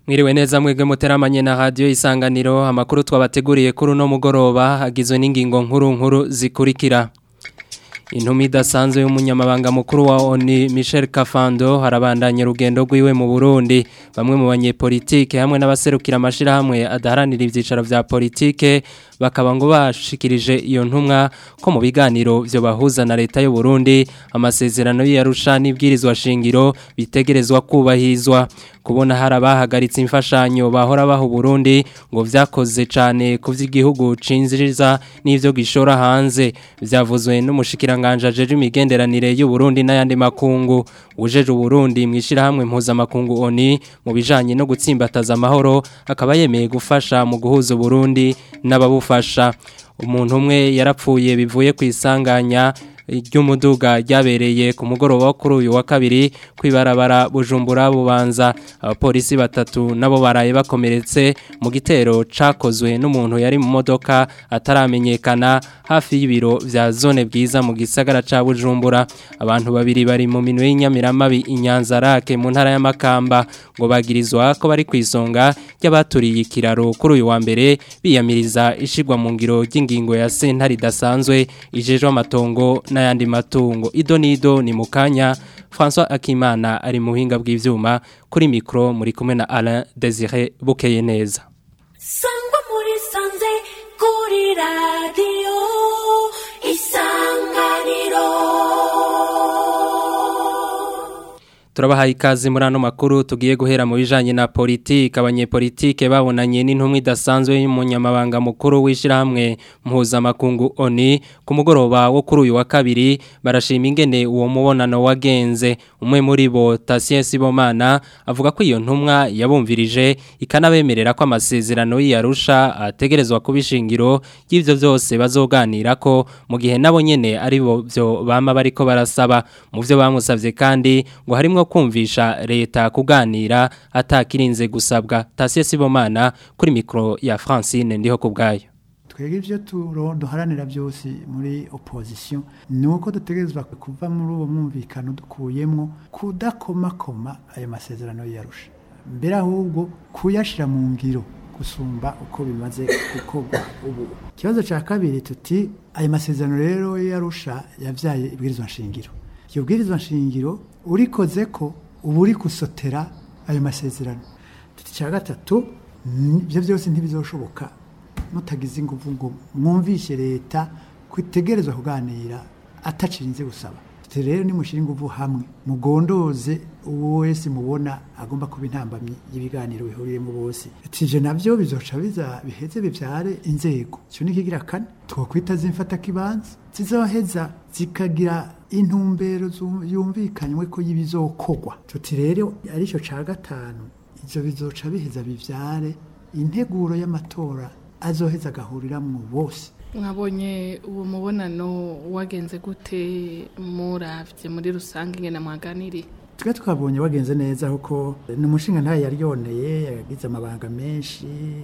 Mwiriwe neza mwebwe muteramanye na radio isanganiro amakuru twabateguriye kuri uno mugoroba agizwe n'ingingo nkuru nkuru zikurikira Intumi idasanzwe y'umunyamabanga mukuru wa ONU Michel Kafando harabandanya urugendo rwiwe mu Burundi bamwe mu banyepolitike hamwe n'abaserukira amashirahamwe adaharanira ivyicaro vya politike bakaba ngo bashikirije iyo ntumwa ko mu biganiro byo bahuza na leta y'u Burundi amasezerano y'arusha n'ibwirizwa shingiro bitegerezwa kubahizwa kubona harabahagaritse imfashanyo bahora baho Burundi ngo vyakoze cyane ku vy'igihugu cinziriza n'ivyo gishora hanze vyavuzwe n'umushikiranganje ajeje imigenderanire y'u Burundi n'ayandi makungu ujeje Burundi mwishira hamwe mpuza makungu ONU mu bijanye no gutsimbataza amahoro akaba yemeye gufasha mu guhuza Burundi n'ababufasha umuntu umwe yarapfuye bivuye ku isanganya ry'umuduga ryabereye ku mugoroba kuri uyu wa kabiri kwibarabara bujumbura bubanza abapolisi batatu nabo baraye bakomeretse mu gitero cakozwe n'umuntu yari mu modoka ataramenyekana hafi y'ibiro vya zone bwiza mu gisagara ca bujumbura abantu babiri bari mu minwe y'inyamiramabi inyanza rake mu ntara y'amakamba ngo bagirizwa ko bari kwisonga y'abaturiye ikiraro kuri uyu wa mbere biyamiriza ishigwa mu ngiro ry'ingingo ya sentare idasanzwe ijejwe amatongo n'ayandi matungo ido nido ni mukanya François Akimana ari mu buhinga bw'ivyuma kuri micro muri kumwe na Alain Désiré Bukeye neza Sangwa muri sanze kuri radio isanganiro Turabahaye ikaze muri ano makuru tugiye guhera mu bijanye na politike abanyepolitike babonanye n'intumwa idasanzwe y'umunyamabanga mukuru w'ishirahamwe mpuza makungu ONU ku mugoroba wo kuri uyu wa kabiri barashima ingene uwo mubonano wagenze umwe muri bo Tatien Sibomana avuga ko iyo ntumwa yabumvirije ikanabemerera ko amasezerano y'Arusha ategerezwa kubishingiro y'ivyo vyose bazoganira ko mu gihe nabo nyene ari bo byo bama bariko barasaba mu vyo bamusavye kandi ngo harimwo kumvisha leta kuganira atakirinze gusabwa Tasie Sibomana kuri mikro ya Francine ndiho kubgayo twebwe ibyo duharanira byose muri opposition ni uko dutegerezwa kuva muri uwo mwumvikano dukuyemo kudakomakoma ayo masezerano yarusha mbere ahubwo kuyashyira mu ngiro gusumba uko bimaze gukorwa ubu ikibazo cya kabiri tuti ayo masezerano rero yarusha yabyaye ibwirizwa nshingiro iyo bwirizwa nshingiro urikoze ko uba uri gusotera ayo masezerano tuti cya gatatu ibyo byose ntibizoshoboka mutagize ingufu ngo mwumvishe leta kwitegerezwa kuganira atacirinze gusaba rero nimushyire ingufu hamwe mugondoze uwo wese mubona agomba kuba intambamyi y'ibiganiro bihuriyemo bose tije nabyo bizoca biza biheze bibyare inzego icyo ni ikigira kane twakwita zimfata kibanza zizoheza zikagira intumbero yumvikanywe ko y'ibizokogwa tuti rero aricyo ca gatanu ivyo bizoca biheza bivyare integuro y'amatora azoheza agahuriramwo bose mwabonye uwo mubonano wagenze gute muravye muri rusange ingene mwaganiriye twe twabonye wagenze neza kuko ni umushinga ntayo yari yoneye yagize amabanga menshi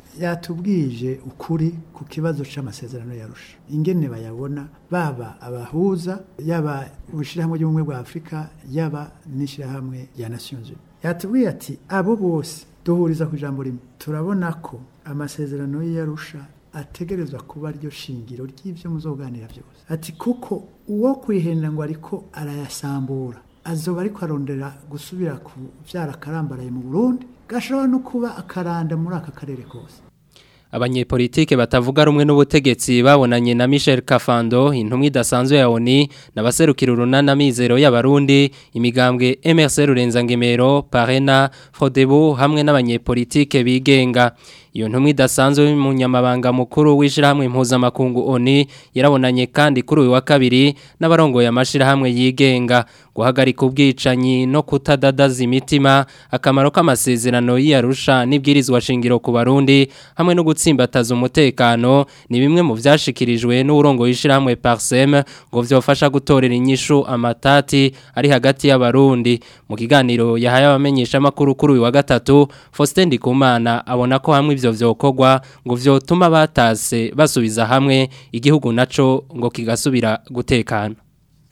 yatubwije ukuri ku kibazo c'amasezerano yarusha ingene bayabona baba abahuza yaba ubushyirahamwe ry'ubumwe bwa afurika yaba n'ishyirahamwe rya nations unies yatubwiye ati abo bose duhuriza ku ijambo rimwe turabona ko amasezerano y'iyarusha ategerezwa kuba ryo shingiro ry'ibyo muzoganira byose ati kuko uwo kwihenda ngo ariko arayasambura azoba ariko arondera gusubira ku byara akarambaraye mu burundi gashobora no kuba akaranda muri aka karere kose abanyepolitike batavuga rumwe n'ubutegetsi babonanye na Michel Kafando intumwa idasanzwe ya ONU nabaserukira urunana mizero y'abarundi imigambwe MRC Rurenza-Ngemero Parena Frodebo hamwe n'abanyepolitike bigenga iyo ntumwa idasanzwe y'umunyamabanga mukuru w'ishirahamwe mpuzamakungu ONU yarabonanye kandi kuri uyu wa kabiri n'abarongoye amashirahamwe yigenga guhagarika ubwicanyi no kutadadaza imitima akamaro k'amasezerano y'Arusha n'ibwirizwa shingiro ku barundi hamwe no gutsimbataza umutekano ni bimwe mu vyashikirijwe n'urongo y'ishirahamwe Parsem ngo vyofasha gutorera inyishu amatati ari hagati y'abarundi mu kiganiro yahaye abamenyesha makuru kuri uyu wa gatatu Faustin Ndikumana abona ko hamwe ivyo vyokorwa ngo vyotuma batase basubiza hamwe igihugu naco ngo kigasubira gutekana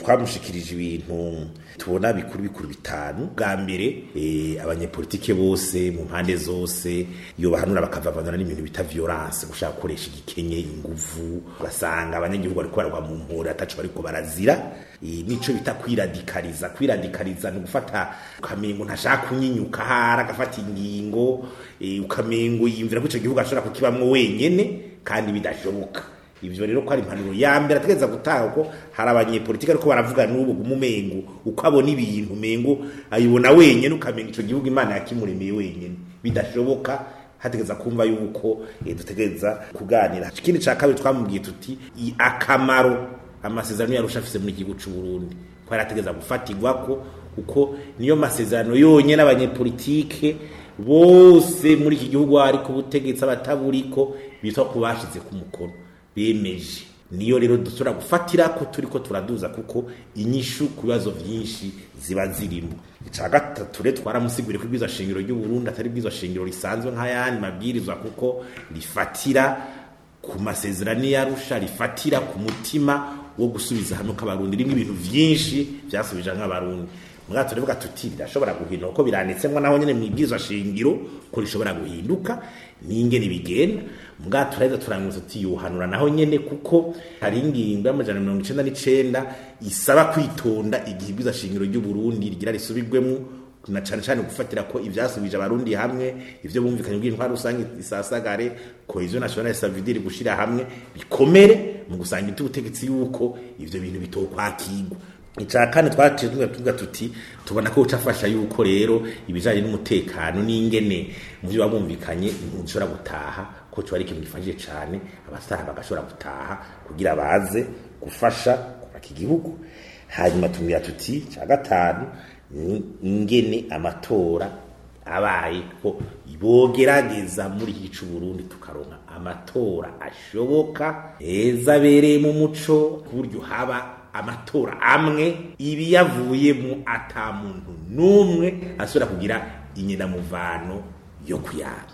twamushikirije ibintu tubona bikuru bikuru bitanu bwa mbere eh, abanyepolitike bose mu mpande zose iyo bahanura bakavavanura n'ibintu bita violence gushaka gukoresha igikenye inguvu ugasanga abanyagihugu bariko baragwa mu mpore ataco bariko barazira eh, nico bita kwiradikariza kwiradikariza ni gufata ukamengo ntashaka kunyinyuka hara agafata ingingo eh, ukamengo yimvira ko ico gihugu ashobora kukibamwo wenyene kandi bidashoboka ivyo rero ko ari impanuro ya mbere ategeza gutaha ko hari abanyepolitike ariko baravuga n'ubu gumumengo uko abona ibintu mengo ayibona wenyene ukamenga ico gihugu imana yakimuremeye wenyene bidashoboka hategeza kumva yuko eh, dutegereza kuganira ikindi ca kabiri twamubwiye tuti i- akamaro amasezerano yarusha afise muri igihugu c'u Burundi ko yarategeza gufatirwako kuko niyo masezerano yonyene abanyepolitike bose muri iki gihugu ariko ubutegetsi abataburiko bitwa ku bashize ku mukono bemeje niyo rero dusubira gufatira ko turiko turaduza kuko inyishu ku bibazo vyinshi ziba zirimo ica gatatu rero twaramusiguriye ko ibwirizwa shingiro ry'u Burundi atari ibwirizwa shingiro risanzwe nk'ayandi mabwirizwa kuko rifatira ku masezerano yarusha rifatira ku mutima wo gusubiza hamwe kw'abarundi rimwe ibintu vyinshi vyasubije nk'abarundi mwato turevuga tuti birashobora guhinduka ko biranditsemwo naho nyene mu ibwirizwa shingiro ko rishobora guhinduka n'ingene bigenda mwato turaheza turangiza tuti yohanura naho nyene kuko hari ingingo y'amajana mirongo icenda n'icenda isaba kwitonda igihe ibwirizwa shingiro ry'u Burundi rigira risubirwemwo na cane cane gufatira ko ivyasubije abarundi hamwe ivyo bumvikanye bw'intwaro rusange isasagare cohesion nationale savidire gushira hamwe bikomere mu gusangira ubutegetsi yuko ivyo bintu bitokwakirwa ica kane twaciye tuvuga tuti tubona ko ucafasha yuko rero ibijanye n'umutekano n'ingene mu byo bumvikanye ntushobora gutaha ko cyo ari ikintu gifashije cane abasaha bagashobora gutaha kugira baze gufasha kubaka igihugu hanyuma tumwira tuti ca gatanu ni ingene amatora abaye ko bogerageza muri iki c'u Burundi tukaronka amatora ashoboka heza abereye mu muco ku buryo haba amatora amwe ibi yavuyemo ata muntu n'umwe asubira kugira inyenamuvano yo kuyanga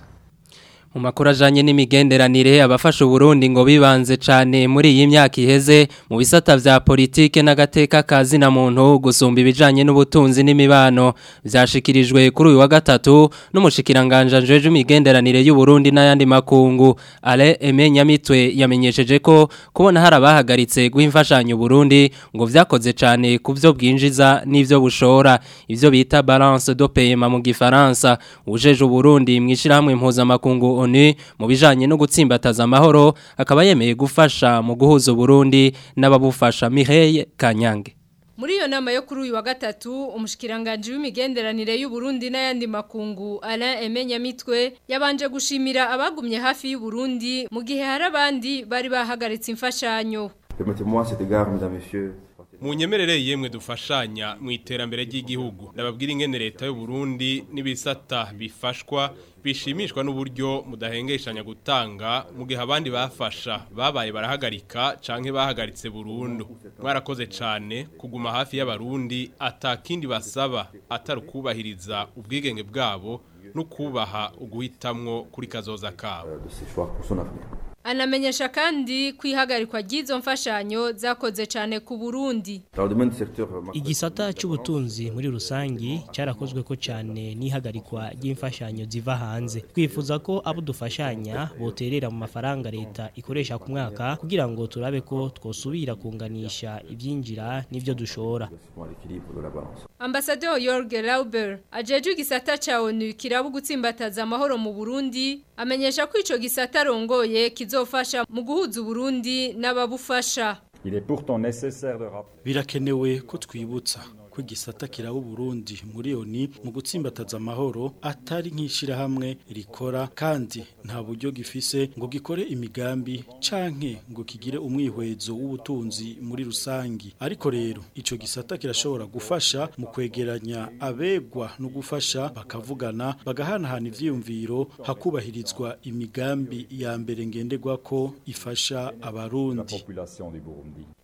mu makuru ajanye n'imigenderanire abafasha Burundi ngo bibanze cyane muri iyi myaka iheze mu bisata vya politike n'agateka kazi na muntu gusumba ibijanye n'ubutunzi n'imibano vyashikirijwe kuri uyu wa gatatu n'umushikiranganje jeje imigenderanire y'u Burundi n'ayandi makungu Ale Emenya mitwe yamenyesheje ko kubona hari abahagaritse guhimfashanyo Burundi ngo vyakoze cyane kuvyo bwinjiza n'ivyo bushora ivyo bita balance de paiement mu gifaransa ujeje Burundi mwishirahamwe mpuzamakungu ONU mu bijanye no gutsimbataza amahoro akaba yemeye gufasha mu guhuza Burundi n'ababufasha Mireille Kanyange Muri iyo nama yo kuri uyu wa gatatu umushikiranganje w'imigenderanire y'u Burundi n'ayandi makungu Alain Emenya mitwe yabanje gushimira abagumye hafi y'u Burundi mu gihe hari abandi bari bahagaritse imfashanyo Permettez-moi cet égard, mesdames, messieurs. Munyemerere yemwe dufashanya mu iterambere ry'igihugu nababwira ingene leta y'u Burundi n'ibisata bifashwa bishimishwa n'uburyo mudahengeshanya gutanga mu gihe abandi bafasha babaye barahagarika canke bahagaritse burundu mwarakoze cane kuguma hafi y'abarundi atakindi basaba atari kubahiriza ubwigenge bwabo no kubaha uguhitamwo kuri kazoza kabo de ses choix pour son avenir. anamenyesha kandi kwihagarikwa ry'izo mfashanyo zakoze cyane ku Burundi Dans le domaine du secteur macro- igisata cy'ubutunzi muri rusangi cyarakozwe ko cyane n'ihagarikwa ry'imfashanyo ziva hanze twifuza ko abo dufashanya boterera mu mafaranga leta ikoresha ku mwaka kugira ngo turabe ko twosubira kunganisha ibyinjira n'ibyo dushora pour l'équilibre de la balance. Ambassadeur Jorge Lauber ajeje igisata ca ONU kirabu gutsimbataza amahoro mu Burundi amenyesha ko ico gisata rongoye kizofasha mu guhuza Burundi n'ababufasha Il est pourtant nécessaire de rappeler birakenewe ko twibutsa ko igisata kiraba Burundi muri oni mu gutsimbataza amahoro atari nk'ishirahamwe rikora kandi nta buryo gifise ngo gikore imigambi canke ngo kigire umwihwezo w'ubutunzi muri rusangi ariko rero ico gisata kirashobora gufasha mu kwegeranya abegwa no gufasha bakavugana bagahanahana ivyiyumviro hakubahirizwa imigambi ya mbere ngenderwa ko ifasha la abarundi population du Burundi.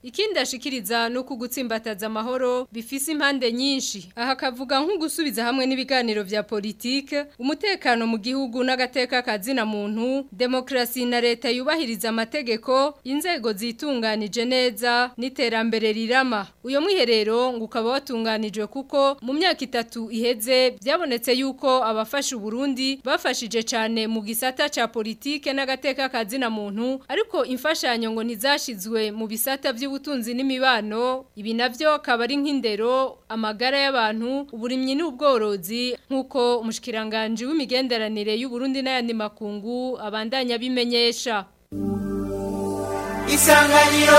ikindi ashikiriza no kugutsimbataza amahoro bifise impande nyinshi aha kavuga nko gusubiza hamwe n'ibiganiro vya politike umutekano mu gihugu n'agateka kazina muntu demokrasi na leta yubahiriza amategeko inzego zitunganije neza n'iterambere rirama uyo mwiherero ngo ukaba watunganijwe kuko mu myaka itatu iheze byabonetse yuko abafasha Burundi bafashije cyane mu gisata ca politike n'agateka kazina muntu ariko imfashanyo ngo ntizashizwe mu bisata by'ubutunzi n'imibano ibi navyo akaba ari nk'indero amagara y'abantu uburimyi n'ubworozi nk'uko umushikiranganje w'imigenderanire y'u Burundi n'ayandi makungu abandanya bimenyesha Isanganiro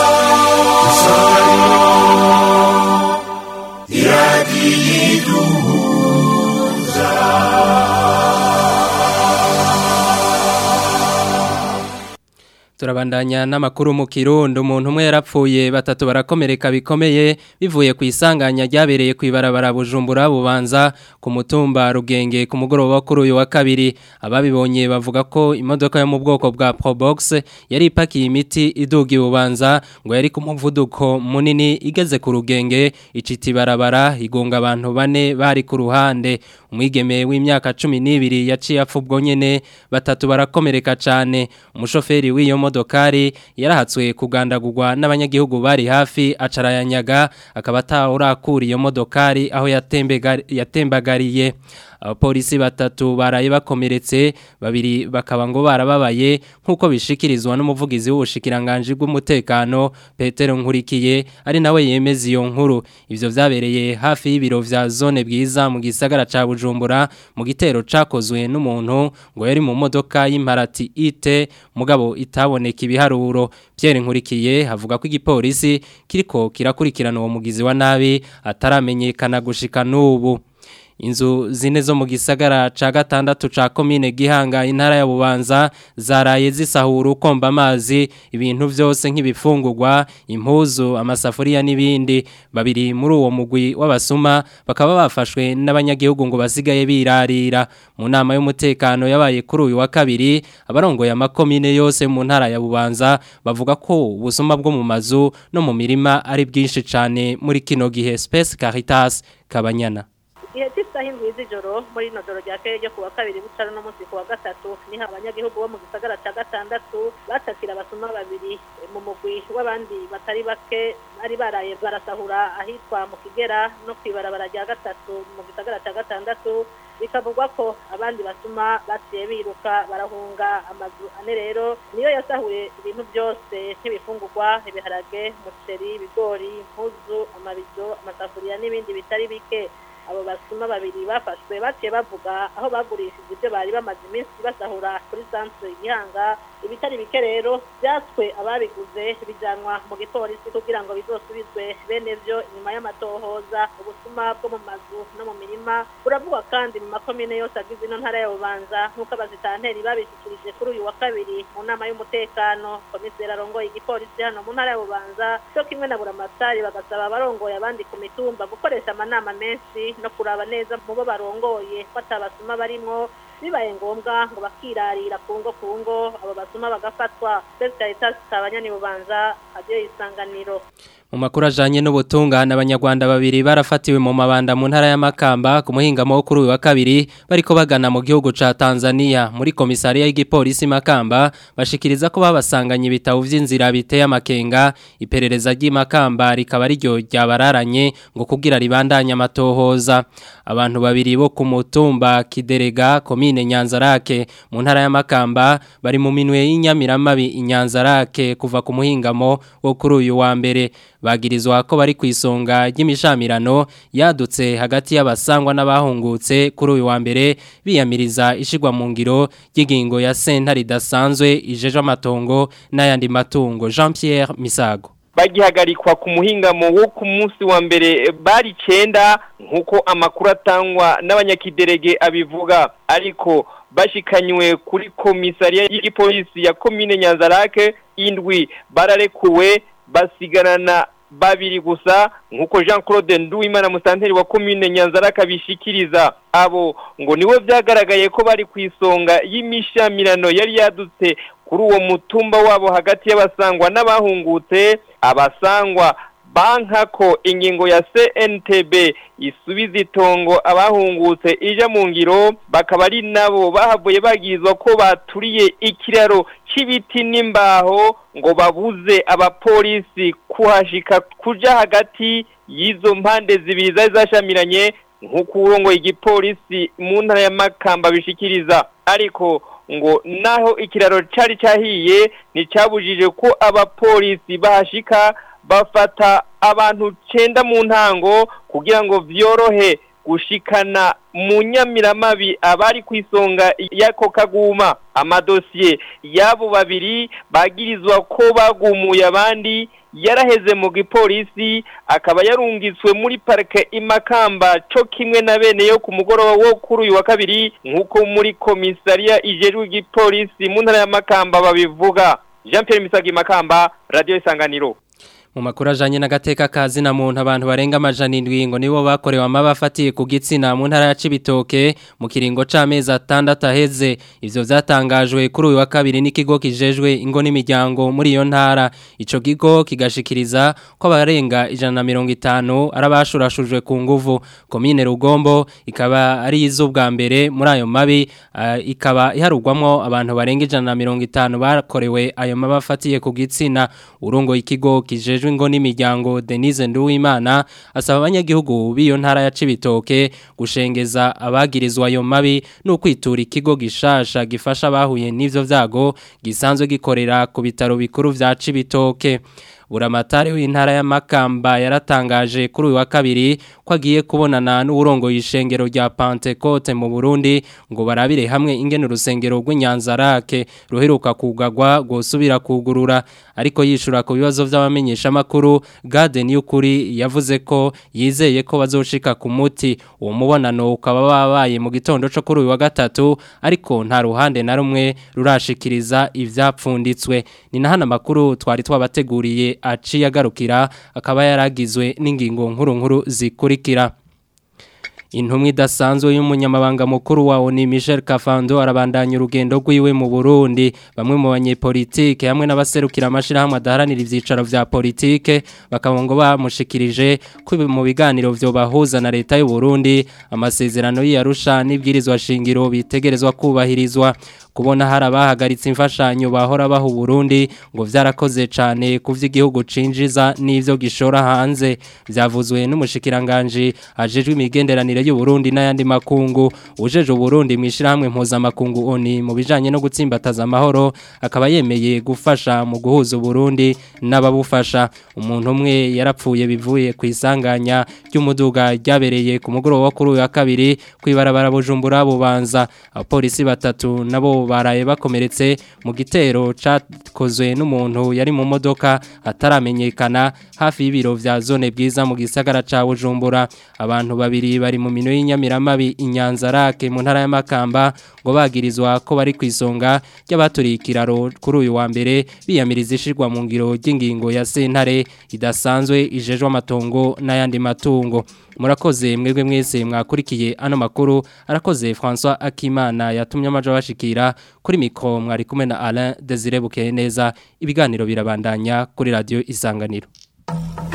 Turabandanya n'amakuru mu Kirundo umuntu umwe yarapfuye batatu barakomereka bikomeye bivuye ku isanganya ryabereye ku ibarabara Bujumbura bubanza ku mutumba Rugenge ku mugoroba kuri uyu wa kabiri ababibonye bavuga ko imodoka yo mu bwoko bwa Probox yari ipakiye imiti iduga ibubanza ngo yari ku muvuduko munini igeze ku Rugenge iciti barabara igonga abantu bane bari ku ruhande umwigeme w'imyaka 12 yaciye apfubwo nyene batatu barakomereka cyane umushoferi w'iyo modokari yarahatswe kugandagurwa n'abanyagihugu bari hafi acarayanyaga akaba atawurakura iyo modokari aho yatembagariye abapolisi batatu baraye bakomeretse babiri bakaba ngo barababaye nk'uko bishikirizwa n'umuvugizi w'ubushikiranganje bw'umutekano Petero Nkurikiye ari nawe yemeza iyo nkuru ivyo vyabereye hafi y'ibiro vya zone bwiza mu gisagara ca Bujumbura mu gitero cakozwe n'umuntu ngo yari mu modoka y'imparati ite mugabo itaboneka ibiharuro Pierre Nkurikiye havuga ko igipolisi kiriko kirakurikirana uwo mugizi wa nabi ataramenyekana gushika n'ubu inzu zine zo mu gisagara ca gatandatu ca komine gihanga intara ya bubanza zaraye zisahura ukomba amazi ibintu byose nk'ibifungurwa impuzu amasafuriya n'ibindi babiri muri uwo mugwi w'abasuma bakaba bafashwe n'abanyagihugu ngo basigaye birarira mu nama y'umutekano yabaye kuri uyu wa kabiri abarongoye amakomine yose mu ntara ya bubanza bavuga ko ubusuma bwo mu mazu no mu mirima ari bwinshi cyane muri kino gihe Space Caritas Kabanyana igihe cy'isaha indwi z'ijoro muri ino joro rya kare ryo ku wa kabiri bucara no munsi ku wa gatatu niho abanyagihugu bo mu gisagara cya gatandatu batakira abasuma babiri mu mugwi w'abandi batari bake bari baraye barasahura ahitwa mu kigera no ku ibarabara rya gatatu mu gisagara cya gatandatu bikavugwa ko abandi basuma baciye biruka barahunga amazu ane rero niyo yasahuye ibintu byose nk'ibifungurwa ibiharage umuceri ibigori impuzu amabido amasafuriya n'ibindi bitari bike abo basuma babiri bafashwe baciye bavuga aho bagurishije ibyo bari bamaze iminsi basahura kuri santere gihanga ibitari bike rero byatswe ababiguze bijyanwa mu gipolisi kugira ngo bizosubizwe bene byo inyuma y'amatohoza ubusuma bwo mu mazu no mu mirima buravugwa kandi mu makomine yose agize ino ntara ya bubanza nk'uko abazitanteri babishyikirije kuri uyu wa kabiri mu nama y'umutekano komiseri arongoye igipolisi hano mu ntara ya bubanza cyo kimwe na buramatari bagasaba abarongoye abandi ku mitumba gukoresha amanama menshi no kuraba neza mu bo barongoye ko atabasuma barimwo bibaye ngombwa ngo bakirarira ku ngo ku ngo abo basuma bagafatwa Best Caritas kabanyani bubanza agiye isanganiro mu makuru ajanye n'ubutungane abanyarwanda babiri barafatiwe mu mabanda mu ntara y'amakamba ku muhingamo wo kuri uyu wa kabiri bariko bagana mu gihugu ca Tanzania muri komisariya y'igipolisi makamba bashikiriza ko babasanganye ibitabo vy'inzira biteye amakenga iperereza ry'imakamba rikaba riryo ryabararanye ngo kugira ribandanye amatohoza abantu babiri bo ku mutumba Kiderega komine Nyanzarake mu ntara y'amakamba bari mu minwe y'inyamiramabi inyanzarake kuva ku muhingamo wo kuri uyu wa mbere bagirizwa ko bari ku isonga ry'imishamirano yadutse hagati y'abasangwa n'abahungutse kuri uyu wa mbere biyamiriza ishigwa mu ngiro ry'ingingo ya senta ridasanzwe ijeje amatongo n'ayandi matungo Jean Pierre Misago bagihagarikwa ku muhingamo wo ku munsi wa mbere bari cenda nk'uko amakuru atangwa n'abanyakiderege abivuga ariko bashikanywe kuri komisariya y'igipolisi ya komine nyanzarake indwi bararekuwe basigarana babiri gusa nk'uko jean claude nduwimana musanteri wa komine nyanzarake abishikiriza abo ngo nibo byagaragaye ko bari ku isonga y'imishamirano yari yadutse kuri uwo mutumba wabo hagati y'abasangwa n'abahungutse abasangwa banka ko ingingo ya CNTB isubiza itongo abahungutse ija mu ngiro bakaba ari nabo bahavuye bagizwa ko baturiye ikiraro c'ibiti n'imbaho ngo babuze abapolisi kuhashika kuja hagati y'izo mpande zibiri zari zashamiranye nk'uko urongoye igipolisi mu ntara ya Makamba bishikiriza ariko ngo naho ikiraro cari cahiye nticabujije ko abapolisi bahashika bafata abantu cenda mu ntango kugira ngo vyorohe gushikana mu nyamiramabi abari ku isonga y'ako kaguma amadosiye y'abo babiri bagirizwa ko bagumuye abandi yaraheze mu gipolisi akaba yarungitswe muri parike imakamba co kimwe na bene yo ku mugoroba wo kuri uyu wa kabiri nk'uko muri komisariya ijejwe igipolisi mu ntara ya makamba babivuga jean Pierre Misagi makamba radio isanganiro mu makuru ajanye n'agateka kazi na muntu abantu barenga amajana indwi ngo nibo bakorewe amaba afatiye ku gitsina mu ntara ya Cibitoke mu kiringo c'amezi atandatu aheze ivyo vyatangajwe kuri uyu wa kabiri n'ikigo kijejwe ingo n'imiryango muri iyo ntara ico kigo kigashikiriza ko abarenga ijana na mirongo itanu arabashurashujwe ku nguvu komine Rugombo ikaba ari iz'ubwa mbere muri ayo mabi uh, ikaba iharugwamwo abantu barenga ijana na mirongo itanu bakorewe ayo maba afatiye ku gitsina urongo ikigo kijejwe ngo n'imiryango Denise Nduwimana asaba abanyagihugu b'iyo ntara ya Cibitoke gushengeza abagirizwa ayo mabi no kwitura ikigo gishasha gifasha abahuye n'ivyo vyago gisanzwe gikorera ku bitaro bikuru vya Cibitoke buramatari w'intara ya Makamba yaratangaje kuri uyu wa kabiri ko agiye kubonana n'uburongo yishengero rya Pentecote mu Burundi ngo barabire hamwe ingene urusengero rw'Inyanzarake ruheruka kugagwa gusubira kugurura ariko yishura ku bibazo by'abamenyesha makuru Garden y'ukuri yavuze ko yizeye ko bazoshika ku muti uwo mubonano ukaba babaye mu gitondo cyo kuri uyu wa gatatu ariko nta ruhande na rumwe rurashikiriza ivyapfunditswe ni nahana makuru twari twabateguriye aciye agarukira akaba yaragizwe n'ingingo nkuru nkuru zikurikira intumwa idasanzwe y'umunyamabanga mukuru wa ONU Michel Kafando arabandanya urugendo rwiwe mu Burundi bamwe mu banyepolitike hamwe n'abaserukira amashirahamwe adaharanira ivyicaro vya politike bakaba ngo bamushikirije ko mu biganiro vyo bahuza na leta y'u Burundi amasezerano y'Arusha n'ibwirizwa shingiro bitegerezwa kubahirizwa kubona hari abahagaritse imfashanyo bahora baha Burundi ngo vyarakoze cane kuvya igihugu cinjiza n'ivyo gishora hanze vyavuzwe n'umushikiranganje ajejwe imigenderanire y'u Burundi n'ayandi makungu ujeje Burundi mwishirahamwe mpuza makungu oni mu bijanye no gutsimbataza amahoro akaba yemeye gufasha mu guhuza Burundi n'ababufasha umuntu umwe yarapfuye bivuye ku isanganya ry'umuduga ryabereye ku mugoroba wo kuri uyu wa kabiri kwibarabara Bujumbura bubanza abapolisi batatu nabo baraye bakomeretse mu gitero cakozwe n'umuntu yari mu modoka ataramenyekana hafi y'ibiro vya zone bwiza mu gisagara ca Bujumbura abantu babiri bari mu mino y'inyamiramabi inyanzarake mu ntara y'amakamba ngo bagirizwa ko bari kwisonga ry'abaturiye ikiraro kuri uyu wa mbere biyamiriza ishirwa mu ngiro ry'ingingo ya sentare idasanzwe ijejwe amatongo n'ayandi matungo murakoze mwebwe mwese mwakurikiye ano makuru arakoze François Akimana yatumye amajo bashikira kuri mikro mwari kumwe na Alain Desire Bukeye neza ibiganiro birabandanya kuri radio isanganiro